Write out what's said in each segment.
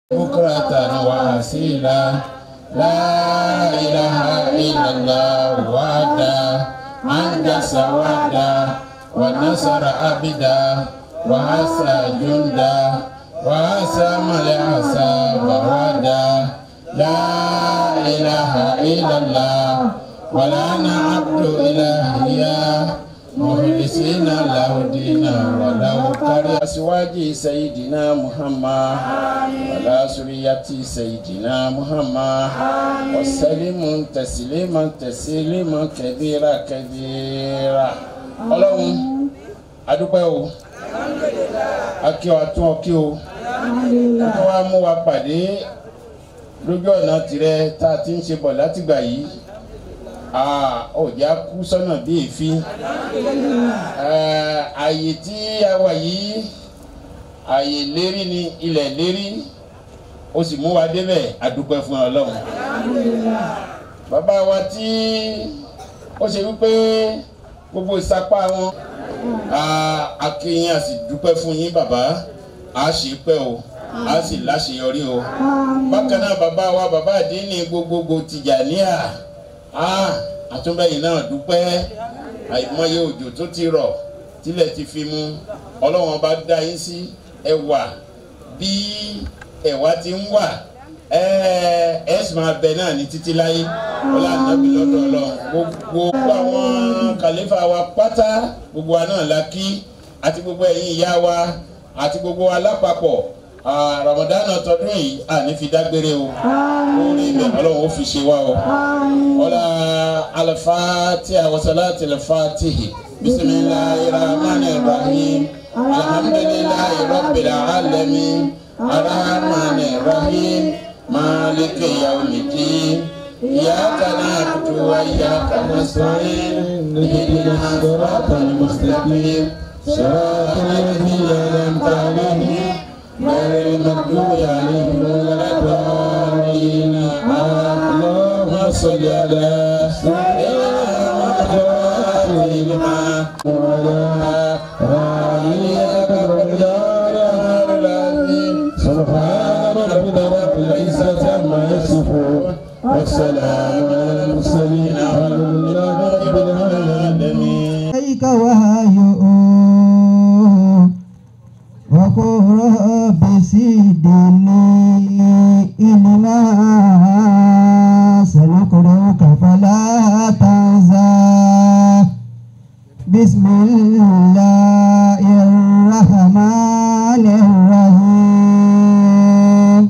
بكرة وأصيلا لا إله إلا الله وحده أنجز وحده ونصر عبدا وعسى جندا وعسى الأحساب وحده لا إله إلا الله ولا نعبد إلهيا مخلصين له الدين ولو كره أزواج سيدنا محمد ولا سرية سيدنا محمد وسلم تسليما تسليما كثيرا كثيرا ọlọ́run adúpẹ́ o akí wa tún ọ kí o tó wá mú wa pàdé lójú ọ̀nà tirẹ̀ tá a ti ń ṣe bọ̀ látìgbà yìí ọjà kú sọ́nà bí èéfín ààyè tí a wà yìí ààyè lérí ni ilẹ̀ lérí ó sì mú wa débẹ̀ adúpẹ́ fún ọlọ́run bàbá wa tí ó ṣe wípé gbogbo ìsapá wọn akéyìn a sì dúpẹ́ fún yín bàbá a sì pẹ́ o a sì láṣeyọrí o bákan náà bàbá wa bàbá àdínní gbogbogbò Tìjàníyà àtúnbẹ̀yìn náà dúpẹ́ àìmọye òjò tó ti rọ̀ tílẹ̀ ti fi mú ọlọ́wọ́n bá dá yín sí ẹwà bí ẹ̀wà ti ń wà ẹ sì máa bẹ náà ní títí láyé ọlá nàbí lọ́dọ̀ Ọlọ́run gbogbo àwọn kàlífà wa pátá gbogbo wa náà la kí àti gbogbo ẹ̀yin ìyá wa àti gbogbo wa lápapọ̀ ramadana tọdún yìí àní fi dágbére o orí ilẹ̀ Ọlọ́run ó fi ṣe wá o ọlá al-Fatiha wa salati al-Fatihi bisimilahi rahmani rahim alhamdulilayi rabbil alamin arahmani rahim. مالك يوم الدين إياك نعبد وإياك نستعين اهدنا الصراط المستقيم صراط الذين أنعمت عليهم غير المغضوب عليهم ولا الضالين اللهم صل على سيدنا محمد لما وعلى آله سبحان ربك رب العزة عما يصفون والسلام على المرسلين والحمد لله رب العالمين إليك وهيئ وقل رب زدني علما سنقرئك فلا تنسى بسم الله الرحمن الرحيم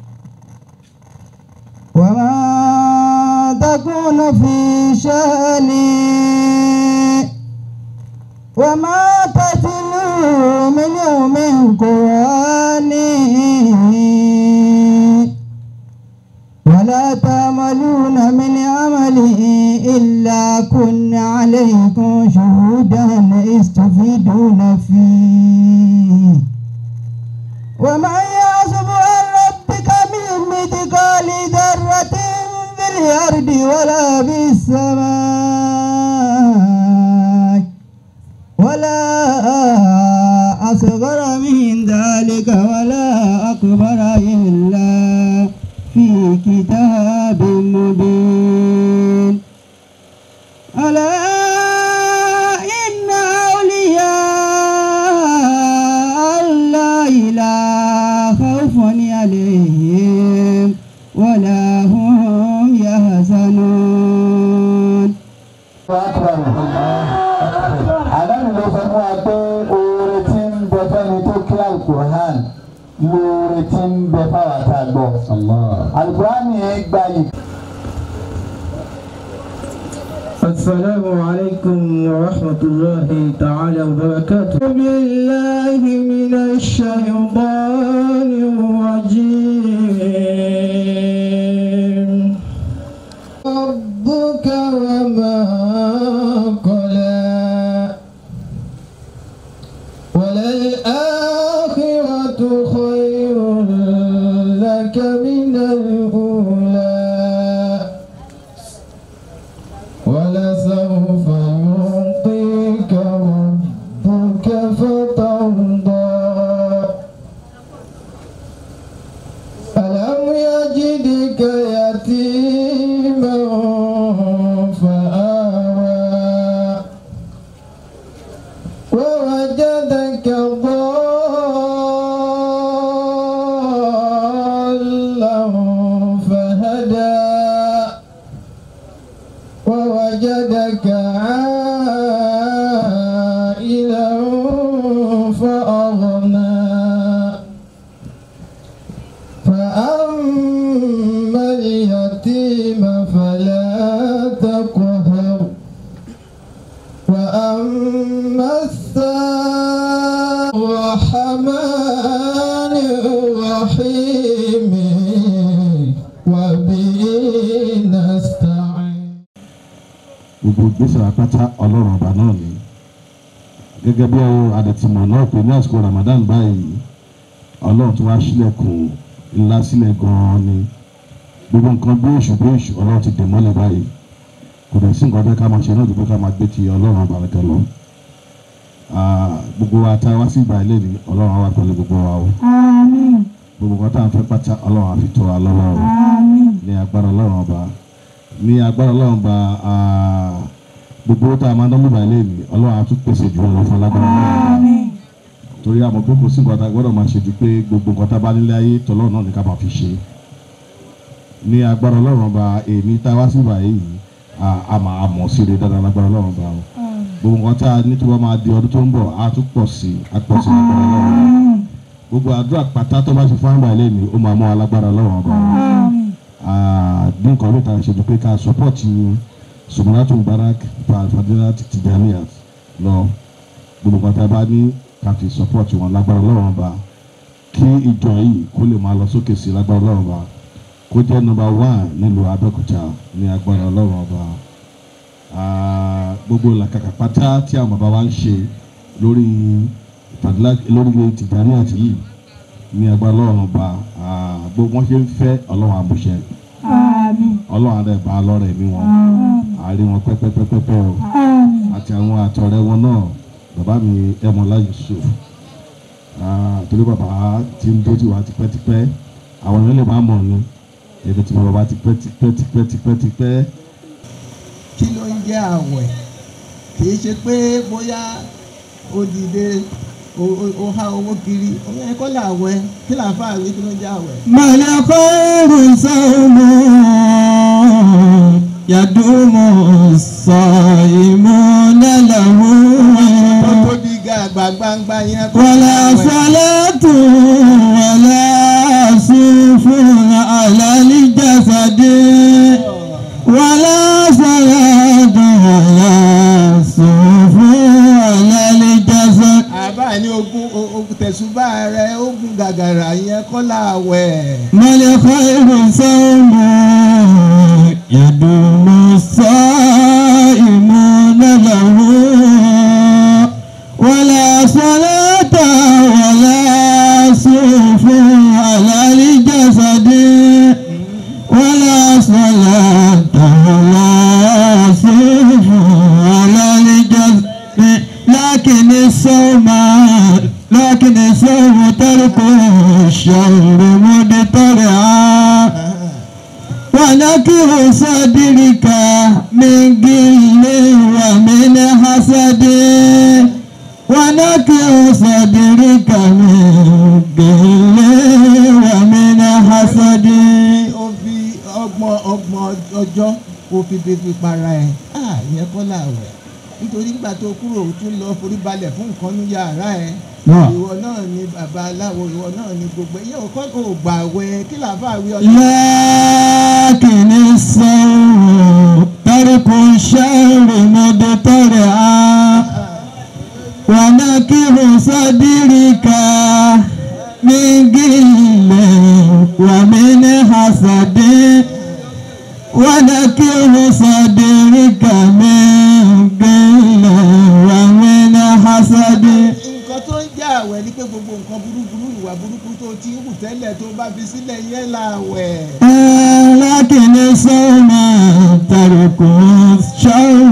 وما تكون في شأن وما تتلو منه من قرآن ولا تعملون من عمل إلا كنا عليكم شهودا استفيدون فيه ومن يعصب عن ربك من مثقال ذرة في الأرض ولا في السماء ولا أصغر من ذلك ولا أكبر إلا في كتاب مبين ألا إن أولياء الله لا خوف عليهم ولا هم يحزنون àdáni ló sọ fún wa pé oore tí ń bẹ fẹ́ni tó kí alukur'an lóore tí ń bẹ fáwọn tá a gbọ́. alukur'an yẹn gba yìí. السلام عليكم ورحمة الله تعالى وبركاته بالله من الشيطان الرجيم ربك وما قلى وللآخرة خير لك من الأولى ولسوف يعطيك ربك فترضى يجدك يتيما فآوى ووجدك ضالا فهدى ووجدك عائلا فأغنى فأما اليتيم فلا تقهر وأما السائل الرحمن الرحيم وبه نستعين gbogbo ìgbésẹ̀ apáta ọlọ́run ọba náà ni gẹ́gẹ́ bí adẹ̀tìmọ̀ náà pé ní àsìkò Ramadan báyìí ọlọ́run tó wá sílẹ̀kùn ńlá sílẹ̀ gan-an ni gbogbo nǹkan bí èṣù bí èṣù ọlọ́run ti dè mọ́lẹ̀ báyìí kò dẹ̀ sí nǹkan bẹ́ẹ̀ ká máa ṣe náà dùgbò ká máa gbé ti ọlọ́run ọba rẹ̀ lọ. gbogbo wa tá a wá sí ìgbà ilé ni ọlọ́run á wà pẹ̀lú gbogbo wa o Àmín. gbogbo nǹkan tá à ń fẹ́ pátá ọlọ́run á fi tó wa lọ́wọ́ o Àmín. ní agbára ọlọ́run ọba ní agbára ọlọ́run ọba ah, gbogbo tá a máa ń dánwó báyìí lẹ́yìn ọlọ́run á tún pèsè jù lọ fún alágbára ọlọ́run ọba Àmín. torí àmọ́ pé kò sí nǹkan tá a gbọ́dọ̀ máa ṣe ju pé gbogbo nǹkan tá a bá nílé ayé tọ́lọ́run náà ní ká máa fi ṣe ní agbára ọlọ́run ọba èmi tá a wá sí báyìí ah, a máa mọ̀ sí rere dáadáa lágbára ọlọ́run ọba o gbogbo nǹkan tá a ní tí wọ́n máa di ọdún tó ń bọ̀ á tún pọ̀ sí á pọ̀ sí lágbára ọlọ́run ọba gbogbo àdúrà pátá tó bá ṣe fún àgbà ilé ni ó máa mú alágbára ọlọ́run ọba o Àmín. bí nǹkan ló ta ṣe ju pé ká sọpọ́ọ̀tì Sumunatu Mubarak fàdúrà Tijaniya lọ gbogbo nǹkan tá a bá ní ká fi sọpọ́ọ̀tì wọn lágbára ọlọ́run ọba kí ìjọ yìí kó lè máa lọ sókè sí lágbára ọlọ́run ọba kó jẹ́ nọ́mbà wán nílùú Abẹ́òkúta ní agbára ọlọ́run ọba Ah, gbogbo làkàkà pátá tí àwọn bàbá wa ń ṣe lórí fàdúrà lórí Tijaniya yìí ní agbára ọlọ́run ọba ah, gbogbo wọn ṣe ń fẹ́ ọlọ́run àmúṣẹ Àmín. ọlọ́run adé bá lọ́rẹ̀ mi wọn Àmín. àárí wọn pẹ́pẹ́pẹ́pẹ́ o Àmín. àti àwọn àtọ̀rẹ́ wọn náà bàbá mi ẹmọlá Yusuf Ah, torí bàbá ti ń dójú wa tipẹ́tipẹ́ àwọn èèyàn lè má mọ̀ ni èdè tí mo bàbá tipẹ́tipẹ́tipẹ́tipẹ́ kí ló ń jẹ́ àwẹ̀ kì í ṣe pé bóyá ó dìde ó- ó- ó há owó kiri òun yẹn kọ́ làwẹ̀ kí làáfà rí kí ló ń jẹ́ àwẹ̀. ما الخير صوم يدوم الصائمون له tó tóbi ga àgbà gbangba yẹn kọ́ ولا làwẹ̀. صلاة ولا صوف على الجسد ولا صلاة ولا صوف على الجسد àbá ní ogun o- ogun tẹ̀sùbá rẹ̀ ogun gàgàrà yẹn kọ́ làwẹ̀. ما الخير صوم يدوم الصائمون له ولا صلاة ولا صوف على الجسد ولا صلاة ولا صوف على الجسد لكن الصوم لكن الصوم ترك الشهر مدترعا ونكر صدرك من قل ومن حسد ونكر صدرك من قل ومن حسد ó fi ọgbọ̀n ọgbọ̀n ọjọ́ ó fi bèbè para ẹ̀ ah ìyẹn kọ́ làwẹ̀ nítorí nígbà tó kúrò ó tún lọ forí balẹ̀ fún nǹkan ní yàrá ẹ̀ náà. ìwọ náà ni bàbá aláwo ìwọ náà ni gbogbo ìyẹn ò kọ́ ò gbà wẹ̀ kí làáfà wí ọjọ́. لكن الصوم ترك الشهر مبترعا ونكر صدرك من قل ومن حسد ونكر صدرك من قل ومن حسد nǹkan tó ń jẹ́ àwẹ̀ ni pé gbogbo nǹkan burúkú ìwà burúkú tó ti ń hù tẹ́lẹ̀ tó bá fi sílẹ̀ yẹn làwẹ̀. لكن الصوم ترك الشر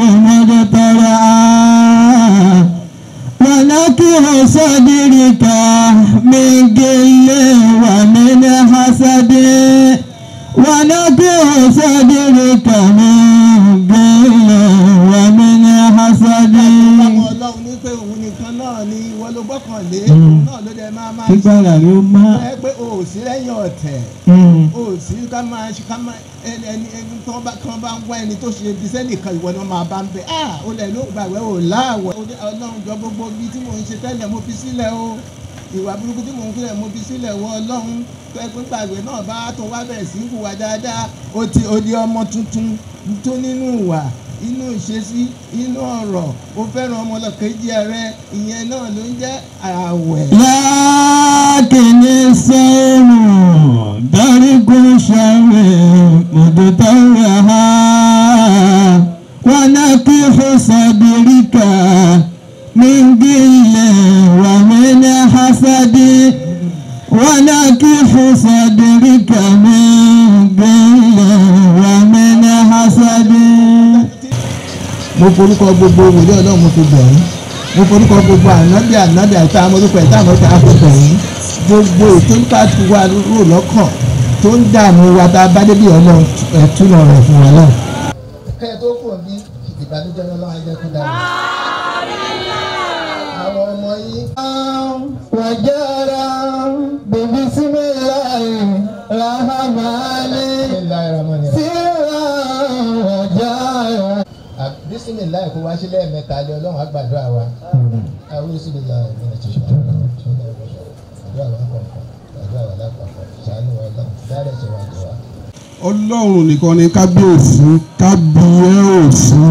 مبتلعا ونكر صدرك من قل ومن حسد ونكر صدرك من غل ومن حسد Ọmọ Ọlọ́run ní pé òun nìkan náà ni ìwọ ló gbọ́kànlé òun náà ló dẹ̀ máa máa ṣe kíkọ́ra ló má. ẹ pé o ò sí lẹ́yìn ọ̀tẹ̀ o ò sí ká máa ṣe ká máa ẹni ẹni ẹni tó bá kán bá ń wá ẹni tó ṣe ibi sẹ́nìkan ìwọ náà máa bá ń bẹ ah o lẹ̀ ló gbàgbé o láàwẹ̀ o ní Ọlọ́run jọ gbogbo ibi tí mò ń ṣe tẹ́lẹ̀ mo fi sílẹ̀ o ìwà burúkú tí mò ń filẹ̀ mo fi sílẹ̀ wọ Ọlọ́run tó ẹ pé gbàgbé náà bá tó wá bẹ̀rẹ̀ sí hùwà dáadáa o ti o di ọmọ tuntun tó nínú ìwà inú ìṣesí inú ọ̀rọ̀ o fẹ́ràn ọmọlọ́kejì rẹ ìyẹn náà ló ń jẹ́ àwẹ̀. لكن الصوم ترك الشر مضطرها ونكح صدرك من غل ومن حسد ونكح صدرك من غل ومن حسد mo forúkọ gbogbo wòlé ọlọ́run mo fi bẹ̀ yín mo forúkọ gbogbo ànábì ànábì àti amọ̀lùkọ ẹ̀ta àmọ́ta àfọ̀bẹ̀ yín gbogbo ètò nípa ti wá rò lọ́kàn tó ń dààmú wa tá a bá débi ọlọ́run ẹ̀túnà rẹ̀ fún wa náà. kẹ́ ẹ tó kù bí ìbànújẹ́ lọ́wọ́ ajẹ́ kó dára. àwọn ọmọ yín. وجرى ببسم الله الرحمن سرا وجرى bisimilayi kó wá sílẹ̀ mẹ́ta lé ọlọ́run àgbàdo àwa àwọn bisimilayi ní ẹ̀ ti ṣe àdúrà wa kọ̀ọ̀kan àdúrà wa lápapọ̀ ṣàánú wa lọ́wọ́ dáadé ṣe wá jẹ wá. ọlọ́run nìkan ni kábíyèsí kábíyèsí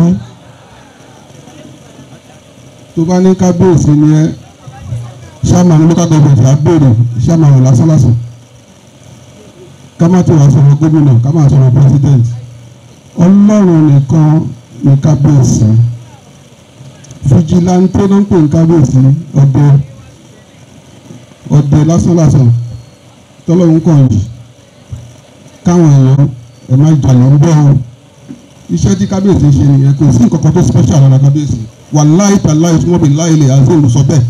tó bá ní kábíyèsí ni ẹ ṣáàmà ní local government á béèrè ṣáàmà rẹ̀ lásán lásán ká má tó wá sọ̀rọ̀ gómìnà ká má sọ̀rọ̀ president ọlọ́run nìkan ni kábíyèsí fìjìláńtẹ́ ló ń pè ní kábíyèsí ọdẹ ọdẹ lásán lásán tọ́lọ́run kàn yìí káwọn èèyàn ẹ má jalè ń bẹ́ o iṣẹ́ tí kábíyèsí ṣe nìyẹn kò sí nǹkan kan tó special lára kábíyèsí wà láì tà láì tí wọ́n bí láì lè àzé olùsọ bẹ́ẹ̀.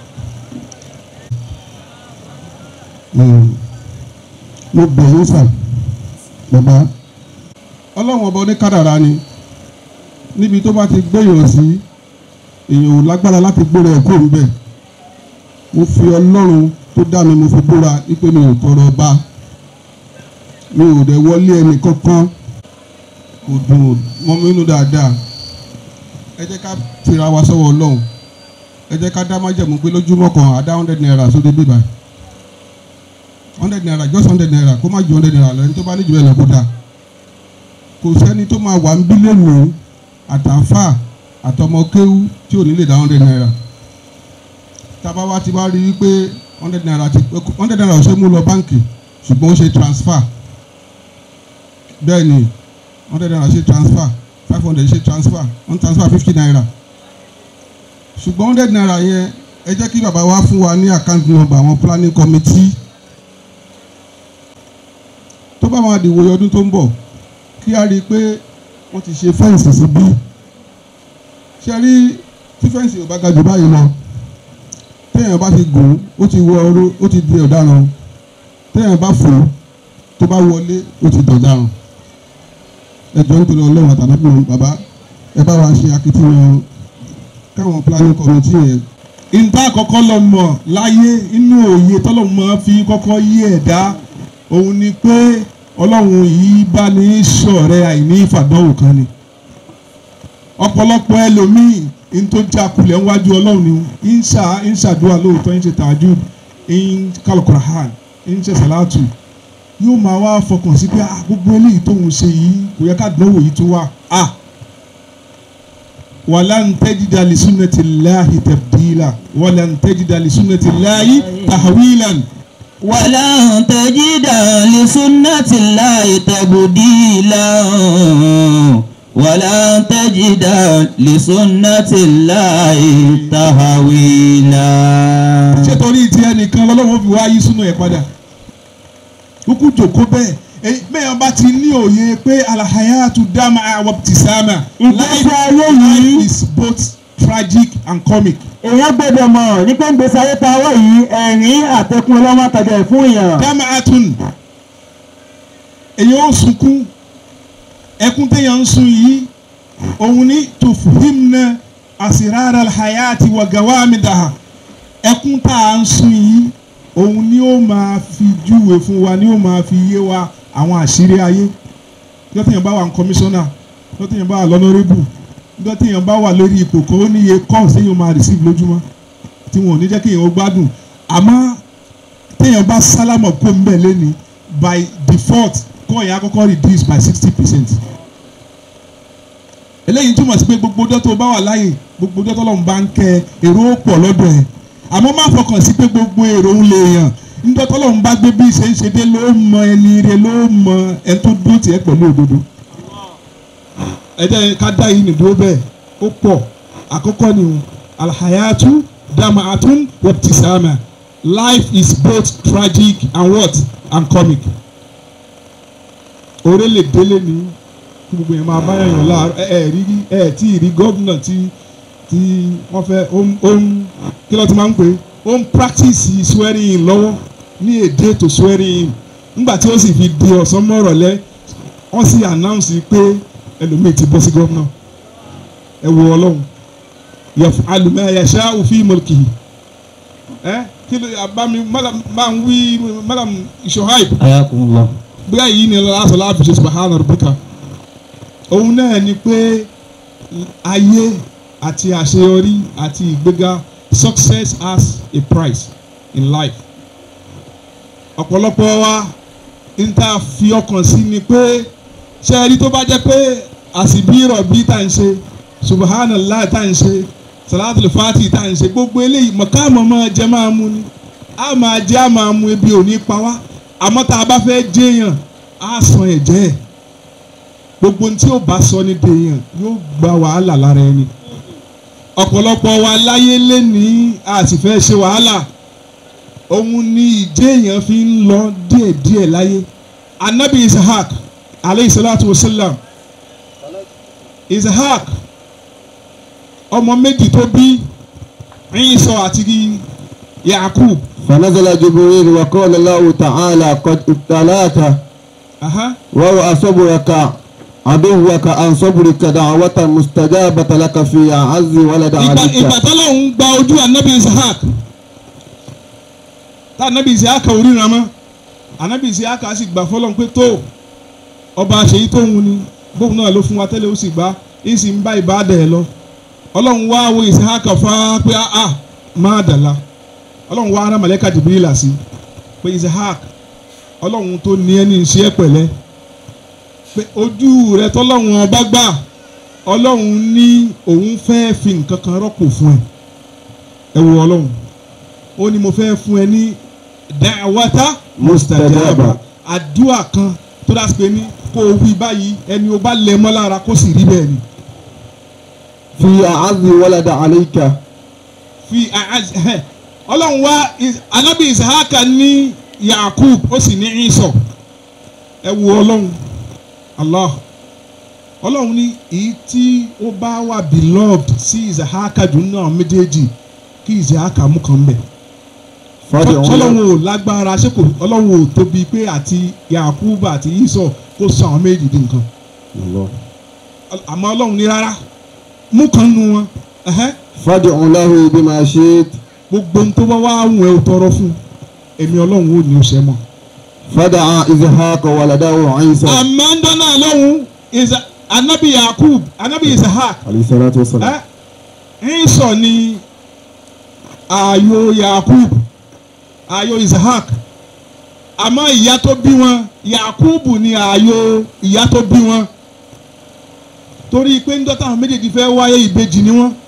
mo bẹ̀ yín sà bàbá ọlọ́run ọba oníkádàrá ni níbi tó bá ti gbéyàn sí èèyàn ò lágbára láti gbóra ẹ̀ kó ń bẹ̀ mo fi ọlọ́run tó dá mi mo fi búra wípé mi ò tọrọ ọba mi ò dẹ̀ wọlé ẹnì kankan kò dùn mọ́ mi nínú dáadáa ẹ jẹ́ ká tira wa sọ́wọ́ ọlọ́run ẹ jẹ́ ká dá májẹ̀mú pé lójúmọ́ kan àdá hundred naira sóde bíbá hundred naira just hundred naira kó má ju hundred naira lọ ẹni tó bá ní jù bẹ́ẹ̀ lọ kó dáa kò sẹ́ni tó máa wà ń bí lẹ́nu àtàfà àtọmọ kéwú tí ò ní lè dá hundred naira tábà wá ti wá rí i pé hundred naira ti hundred naira ò ṣe mú lọ báǹkì ṣùgbọ́n ó ṣe transfer bẹ́ẹ̀ ni hundred naira ṣe transfer five hundred ṣe transfer one transfer fifty naira ṣùgbọ́n hundred naira yẹn ẹ jẹ́ kí bàbá wa fún wa ní account number àwọn planning committee tó bá máa dìwòye ọdún tó ń bọ̀ kí a rí i pé wọ́n ti ṣe fẹ́ǹsì síbí ṣe rí tí fẹ́ǹsì ò bá ga jù báyìí lọ téèyàn bá ti gùn ó ti wọ ọrú ó ti di ọ̀daràn téèyàn bá fò tó bá wọlé ó ti dọ̀daràn ẹjọ́ nítorí ọlọ́run àtàlábìnrin bàbá ẹ bá wa ṣe akitiyan káwọn planning committee yẹn. ìta àkọ́kọ́ lọ mọ̀ láyé inú òye tọ́lọ́mù máa fi kọ́kọ́ yí ẹ̀dá òun ni pé ọlọ́run yìí bá ní ṣọ̀rẹ́ àìní ìfàdánwò kan ni ọ̀pọ̀lọpọ̀ ẹlòmíì ń tó já kulẹ̀ ńwájú ọlọ́run ni ń ṣà ń ṣàdúrà lóòótọ́ ń ṣe tààjú ń kálukura hàn ń ṣe sàlátù yóò máa wá fọkàn sí pé ah gbogbo eléyìí tóun ṣe yìí kò yẹ ká dánwò yìí tó wà ah walan tajida li sunnati llahi tabdila walan tajida li sunnati llahi tahwilan. ولن تجد لسنة الله تبديلا ولن تجد لسنة الله تهويلا ṣé torí ti ẹnìkan lọ́lọ́wọ́ fi wá yí súnú ẹ̀ padà kúkú jòkó bẹ́ẹ̀ èyí mẹ́yàn bá ti ní òye pé alahayatu dama awabtisama Ìgbésí ayé yìí- life is both tragic and comic. èèyàn gbọ́dọ̀ mọ̀ ní pé ń gbèsè ayé ta wọ́ yìí ẹ̀rín àtẹkùn ọlọ́mọ àtàjà ẹ̀ fún èèyàn. dama atun èyàn ó sunkún ẹkún téèyàn ń sun yìí òun ní tufhimna asirara alhayati wa gawamidaha ẹkún tá à ń sun yìí òun ni ó máa fi júwe fún wa ni ó máa fi yé wa àwọn àṣírí ayé nígbà téèyàn bá wà ní kọmíṣánná nígbà téèyàn bá wà lọ́nọ́rẹ́bù nígbà téèyàn bá wà lórí ipò kan ó níye calls téèyàn máa receive lójúmọ́ tí wọn ò ní jẹ́ kéèyàn ó gbádùn àmọ́ téèyàn bá sálámọ̀ kó ń bẹ̀ lẹ́ni by default kọ́ ìyá kọ́kọ́ reduce by sixty percent eléyìí túmọ̀ sí pé gbogbo ọjọ́ tó bá wà láàyè gbogbo ọjọ́ tó lọ́n bá ń kẹ èrò ó pọ̀ lọ́dọ̀ ẹ̀ àmọ́ má fọkàn sí pé gbogbo èrò ń lè yàn níjọ́ tó lọ́n bá gbé bí ṣe ń ṣe dé ló mọ ẹni rẹ ló mọ ẹni tó dúró tiẹ̀ pẹ̀lú òdodo ẹ jẹ́ ká dá yìí nìdúró bẹ́ẹ̀ ó pọ̀ àkọ́kọ́ ni alhayatu damaatun wabtisama life is both tragic and what and comic oore lè délé ní kí gbogbo yẹn máa bá yàn láàárọ̀ ẹ ẹ rí ẹ tí ì rí gómìnà tí tí wọ́n fẹ́ ó ń ó ń kí ló ti máa ń pè é ó ń practice swearing in lọ́wọ́ ní èdè tó swearing in nígbà tí ó sì fi di ọ̀sán mọ́rọ̀ lẹ́ wọ́n sì announce pé ẹlòmíì ti bọ́ sí gómìnà ẹ wo ọlọ́run yaf'alu ma yasha'u fi mulkihi ẹ kí ló abami madam máa ń wí madam Shuaib ayakumullah. bí àyè ni lásán láàfin ṣe subahana rabbika òun náà ni pé ayé àti àṣeyọrí àti ìgbéga success has a price in life ọ̀pọ̀lọpọ̀ wa n ta fi ọkàn sí ni pé ṣe ẹni tó bá jẹ́ pé àsìbí rọ̀bí tá n ṣe subhanallah tá n ṣe salatul fati tá n ṣe gbogbo eléyìí mọ̀káàmọ̀ máa jẹ máa mu ni a máa jẹ a máa mu ebi ò ní pa wá àmọ́ tá a bá fẹ́ jẹ́yàn á san ẹ̀jẹ̀ ẹ̀ gbogbo ohun tí ó bá sọ ní dèèyàn yóò gba wàhálà lára ẹni ọ̀pọ̀lọpọ̀ wa láyé lẹ́ni a sì fẹ́ ṣe wàhálà òun ni ìjẹ́yàn fi ń lọ díẹ̀díẹ̀ láyé anabi isahak aleyhi salatu wa salam isahak ọmọ méjì tó bí Ìsá àti yakub فنزل جبريل وقال له تعالى قد ابتلاك aha وهو صبرك عدوك عن صبرك دعوة مستجابة لك في أعز ولد ìgbà عليك ìgbà tọ́lọ́hún gba ojú anabi isahak tá anabi isahak ò ríran mọ́ anabi isahak sì gbà fọlọ́n pé tó ọba àṣeyí tó ń wuni bóun náà ló fún wa tẹ́lẹ̀ ó sì gbá ń sì ń bá ìbáàdà ẹ̀ lọ ọlọ́run wá wo isahak fá pé a máa dàla ọlọ́run wá ara mọ̀lẹ́ka jìbìrìlà sí pé isahak ọlọ́run tó ní ẹni ṣe é pẹ̀lẹ́ pé ojú rẹ tọ́lọ́run ọba gbà ọlọ́run ní òun fẹ́ fi nǹkan kan rọ́pò fún ẹ ẹ wo ọlọ́run ó ní mo fẹ́ fún ẹ ní da'wata mustajaba àdúrà kan tó dá sí pé ní kó o wí báyìí ẹni o bá lẹ mọ́ lára kó sì rí bẹ́ẹ̀ ni في أعز ولد عليك fi àhàz- ẹhẹ́. ọlọ́run wá is- anabi isahaka ní yakub ó sì ní Ìsá ẹ wo ọlọ́run allah ọlọ́run ní èyí tí ó bá wà beloved sí isahaka jù náà méjèèjì kí isahaka mú kan bẹ̀ فادعوا له ọlọ́run ò lágbára ṣé kò ọlọ́run ò tóbi pé àti yakub àti Ìsá kó sọ àwọn méjì di nǹkan الله. àmọ́ ọlọ́run ní rárá mú kan nu wọn ẹhẹ́. فادعوا له بما شئت gbogbo ohun tó bá wá wùn ẹ́ o tọrọ fún èmi ọlọ́run ò ní o ṣe mọ́. فدعا إسحاق ولده عيسى àmọ́ ń dáná lọ́hùn Isa- anabi yakub anabi isahak عليه الصلاة والسلام ẹ Ìsá ni ààyò yakub ààyò isahak àmọ́ ìyá tó bí wọn yakub ni ààyò ìyá tó bí wọn torí pé ń dọ́tà àwọn méjèèjì fẹ́ wáyé ìbejì ni wọ́n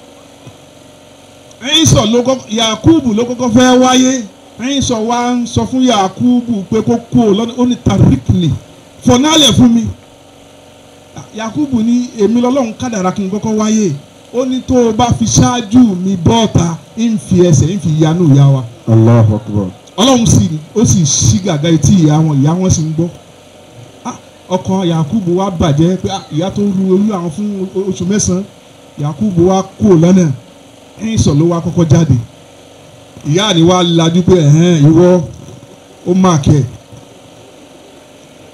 Ìsá ló kọ́kọ́ yakubu ló kọ́kọ́ fẹ́ wáyé Ìsá wa ń sọ fún yakubu pé kó kú o lọ́nà ó ní tarikli fọ̀nálẹ̀ fún mi yakubu ní èmi lọ́lọ́run kádàrá kí n kọ́kọ́ wáyé ó ní tó o bá fi ṣáájú mi bọ́ọ̀ta ń fi ẹsẹ̀ ń fi yanú ìyá wa الله أكبر ọlọ́run sì ó sì ṣí gàgà etí ìyá wọn ìyá wọn sì ń gbọ́ Ah, ọkàn yakubu wa bàjẹ́ pé ah, ìyá tó ru olú àwọn fún o- oṣù mẹ́sàn-án yakubu wa kú lọ́nà Ìsá ló wá kọ́kọ́ jáde ìyá ni wàá lajú pé ẹ̀hẹ́n ìwọ ó máa kẹ́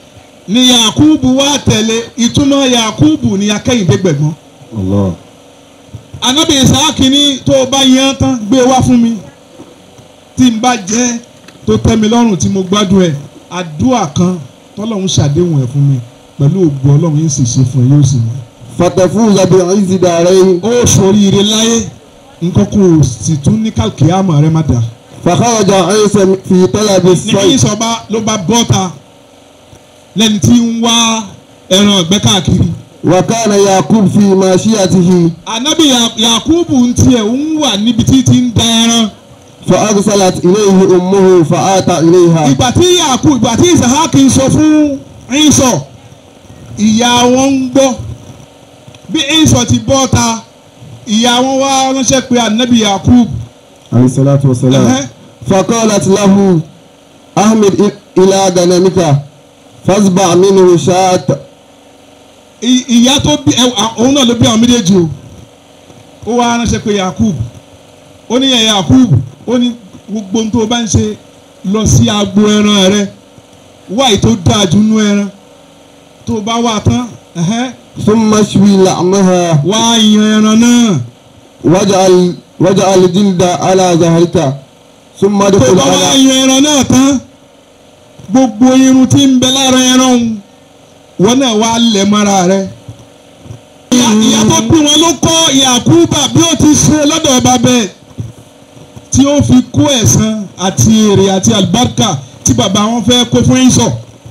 ni yakubu wá tẹ̀lé ìtumọ̀ yakubu ni akẹ́yìndé gbẹ̀gbọ́n Allah. anabi isaaki ní tó o bá yan tán gbé wá fún mi tí n bá jẹ́ tó tẹ́ mi lọ́rùn tí mo gbádùn ẹ̀ àdúrà kan tọ́lọ́run ṣàdéhùn ẹ̀ fún mi pẹ̀lú ògbó ọlọ́run yìí sì ṣe fún ẹ yóò sì mọ̀ fatafuza bi'izzi darain ó ṣoríire láyé nǹkan kò sì tún ní kálkìámà rẹ má dà fakharaja Isa fi talabi ní as-sayf ìsọba ló bá bọ́ta lẹ́ni tí ń wá ẹran ọ̀gbẹ́ káàkiri wa kana Yaqub fi mashiyatihi anabi Ya- yakubu ń tiẹ̀ ń wà níbi tí ti ń da ẹran fa arsalat ilayhi ummuhu fa ata ilayha ìgbà tí yakubu ìgbà tí isahaki ń sọ fún ìsọ ìyá wọn ń gbọ́ bí ìsọ ti bọ́ta ìyá wọn wá ránṣẹ́ pé anabi yakubu alayhi salatu wa salam ẹ̀hẹ́, فقالت له أحمد إ- إلى غنمك فاصبع منه شاة ì- ìyá tó bí ẹ òun náà ló bí àwọn méjèèjì o ó wá ránṣẹ́ pé yakub ó ní yẹn yakub ó ní gbogbo ohun tó o bá ń ṣe lọ sí agbo ẹran rẹ wáyé tó dáa jù nú ẹran tó o bá wà tán ẹ̀hẹ́, ثم اشوي لحمها wá yan ẹran náà واجعل واجعل الجلد على ظهرك ثم tó o ادخل bá wá على yan ẹran náà tán gbogbo irun tí ń bẹ lára ẹran òun wọn náà wá lẹ̀ mọ́ra rẹ. ìyá ìyá tó bí wọn ló kọ́ yakuba bí ó ti ṣe lọ́dọ̀ ọba bẹ́ẹ̀ tí ó fi kó ẹ̀san àti èrè àti àlùbáríkà tí bàbá wọn fẹ́ kó fún ìsọ̀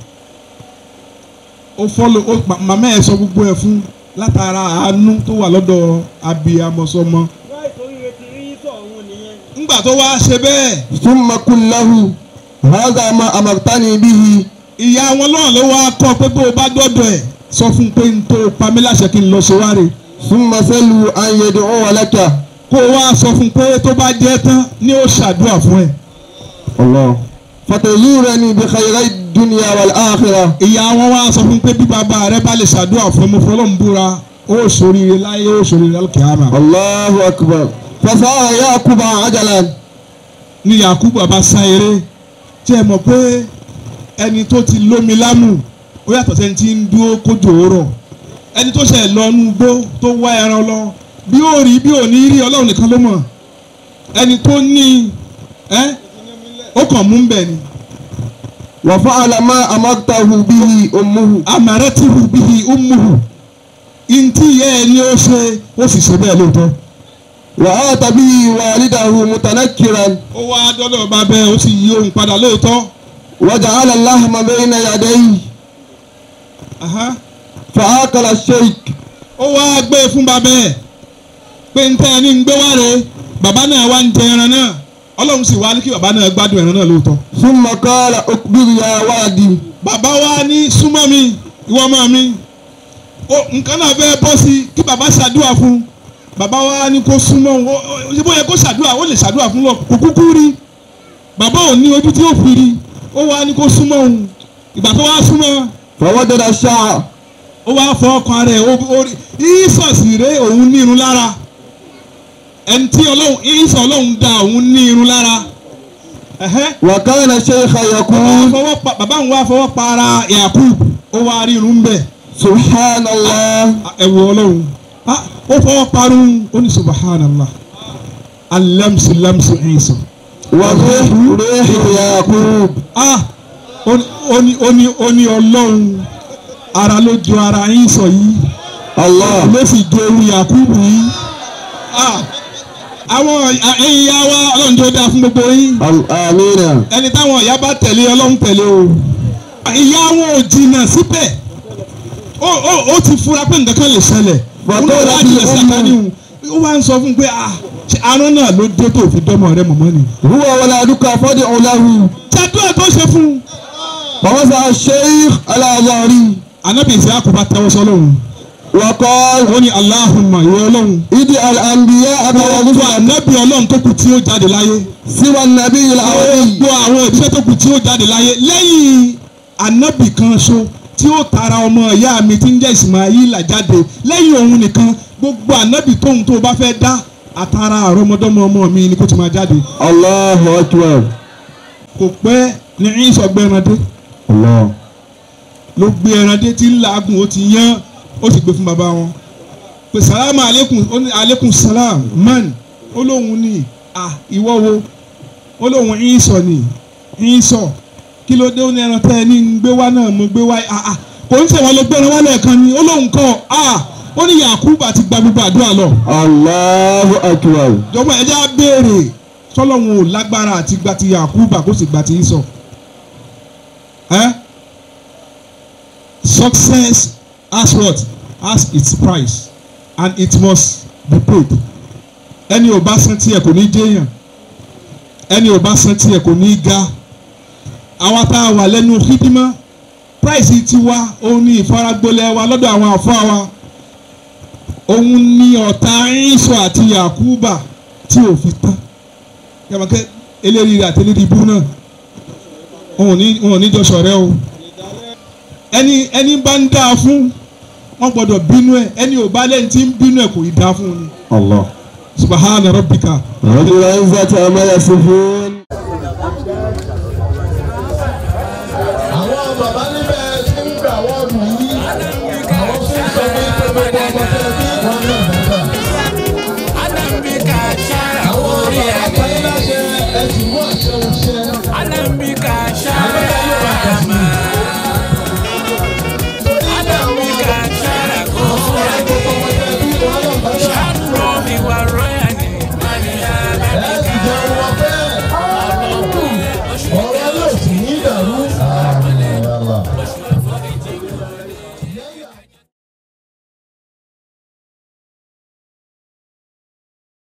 ó fọ́lọ́ ó ma- màmá ẹ̀ sọ gbogbo ẹ̀ fún látara àánú tó wà lọ́dọ̀ abiyamọ̀sọmọ. ńgbà tó wá ṣe bẹ́ẹ̀ ثم قل له هذا ما أمرتني به ìyá wọn náà ló wá kọ́ pé bó o bá dọ́dọ̀ ẹ̀ sọ fún un pé n tó pamí láṣẹ kí n lọ ṣe wáre ثم سلوا أن يدعو لك kó o wá sọ fún un pé tó bá jẹ́ tán ni ó ṣàdúrà fún ẹ. الله فتزورني بخيري الدنيا والآخرة ìyá wọn wá sọ fún un pé bí bàbá rẹ bá lè ṣàdúrà fún ọmọ fọlọ́n búra ó ṣoríire láyé ó ṣoríire lálùkìyàmà. الله أكبر فسار يعقوب عجلا ní yakubu bá sá eré tí ẹ mọ̀ pé ẹni tó ti lómi lámù ó yàtọ̀ sẹ́ni tí ń dúró kójú òórọ̀ ẹni tó ṣẹ̀ lọ nú igbó tó wá ẹran lọ bí ó rí bí ò ní rí ọlọ́run nìkan ló mọ̀ ẹni tó ní ẹ́ ó kàn mú bẹ̀ ni وفعل ما أمرته به أمه amàrẹ́tìrù bíi umuhu ntí yẹ ẹ ní ó ṣe ó sì ṣe bẹ́ẹ̀ lóòótọ́ وآت به والده متنكرا ó wá dọ́dọ̀ bá bẹ́ẹ̀ ó sì yí ohun padà lóòótọ́ وجعل اللحم بين يديه Aha. فآكل الشيك ó wá gbé e fún bàbá ẹ̀ pé n tẹ́ ẹ ní ń gbé wá re bàbá náà wá ń jẹ ẹran náà ọlọ́run sì wá ní kí bàbá náà gbádùn ẹran náà lóòótọ́. ثم قال أكبر يا ولدي bàbá wa ní súnmọ́ mi ìwọ ọmọ mi ó nǹkan náà fẹ́ bọ́ sí kí bàbá ṣàdúrà fún bàbá wa ní kó súnmọ́ òun ó ó- ṣe bóyá kó ṣàdúrà ó lè ṣàdúrà fún lọ kò kúkú rí bàbá ò ní ojú tí ó fi rí ó wá ní kó súnmọ́ òun ìgbà tó wá súnmọ́ فوجد الشعر ó wá fọ ọkàn rẹ̀ ó rí ìsọ̀sì rẹ̀ òun ní irun lára ẹni tí ọlọ́run ìsọ̀ ọlọ́run da òun ní irun lára ẹ̀hẹ́ وكان الشيخ ó wá يقول fọwọ́ pa bàbá òun wá fọwọ́ pa ara Yakub ó wá rí irun bẹ̀ سبحان الله ẹ̀wọ̀ ọlọ́run Ah, ó fọwọ́ parun ó ní subhanallah alamsi lamsi ìsọ̀ وروح روح يعقوب ah ó ní ó ní ó ní ó ní ọlọ́run ara ló jọ ara ìsọ̀ yìí. الله ló sì di ewu yakubu yìí Ah, àwọn ẹ̀yin ya wa ọlọ́run tó dáa fún gbogbo yín ال- آمين ẹni táwọn ìyá bá tẹ̀lé ọlọ́run tẹ̀lé o ìyá wọn ò jìnnà síbẹ̀ ó ó ó ti fura pé nǹkan kan lè ṣẹlẹ̀ Bàbá òun náà rẹ̀ wá ti jìnnà sí ọmọ. àkànní òun ó wá ń sọ fún un pé ah ṣe arán náà ló dé tó fi dọ́mọ rẹ mọ̀mọ́ ni. هو ولدك فادع له ṣàdúrà tó ṣe fún un. فوضع الشيخ على ظهري anábì ìsìlákù bá tẹ́wọ́ sọ́lọ́run وقال ó ní aláhùnmá ìwọ ọlọ́run ادع الأنبياء gbogbo والرسل anábì ọlọ́run tó kù tí ó jáde láyé. سوى النبي العربي gbogbo àwọn òṣìṣẹ́ tó kù tí ó jáde láyé lẹ́yìn anábì kan ṣo tí ó tara ọmọ ìyá mi tí ń jẹ́ Ismaila jáde lẹ́yìn òun nìkan gbogbo anábì tóun tó bá fẹ́ dá àtàrà àrọ́mọdọ́mọ ọmọ mi ni kó ti máa jáde الله أكبر kò pẹ́ ní ìsọgbẹ́randé الله ló gbé ẹran dé tí ń làágùn ó ti yán ó sì gbé fún bàbá wọn pé salamu aleykum ó ní aleykum salam man ó lóun ní à ìwọ wo ó lóun ìsọ ní ìsọ kí ló dé ó ní ẹran tẹ́ ẹ ní ń gbé wá náà mo gbé wá à à kò ń sèwọ́n ló gbé ẹran wá lẹ́ẹ̀kan ni ó lóun kọ́ à ó ní yakuba ti gba gbogbo àdúrà lọ Allahu akbar. jọ̀wọ́ ẹ já béèrè sọlọ́run ò lágbára àti gba ti yakuba kó sì gba ti ìsọ ẹ́ success has what has its price and it must be paid ẹni ò bá san tiẹ̀ kò ní jẹ́yàn ẹni ò bá san tiẹ̀ kò ní ga àwa tá a wà lẹ́nu hídímà price tiwa òun ní ìfaragbolẹ̀ wa lọ́dọ̀ àwọn àfọ́ wa òun ní ọ̀tá ìṣọ àti yakuba tí ò fi tán yàmọ̀kẹ́ eléyìí àti eléyìí ibú náà òun ò ní òun ò ní jọ ṣọ̀rẹ́ o ẹni ẹni bá ń dáa fún wọn gbọ́dọ̀ bínú ẹ ẹni ò bá lẹ́yìn tí ń bínú ẹ kò í dáa fún un ni Allah. subahana rabbika. رب العزة عما يصفون àwọn bàbá níbẹ̀ tí ń gbà wọ́ọ̀dù yìí àwọn tí ń sọ pé gbogbo ọmọ tẹ bí wọn náà bàbá. àwọn bàbá pẹ́lú láṣẹ ẹ̀sìn mú àṣẹ òṣì.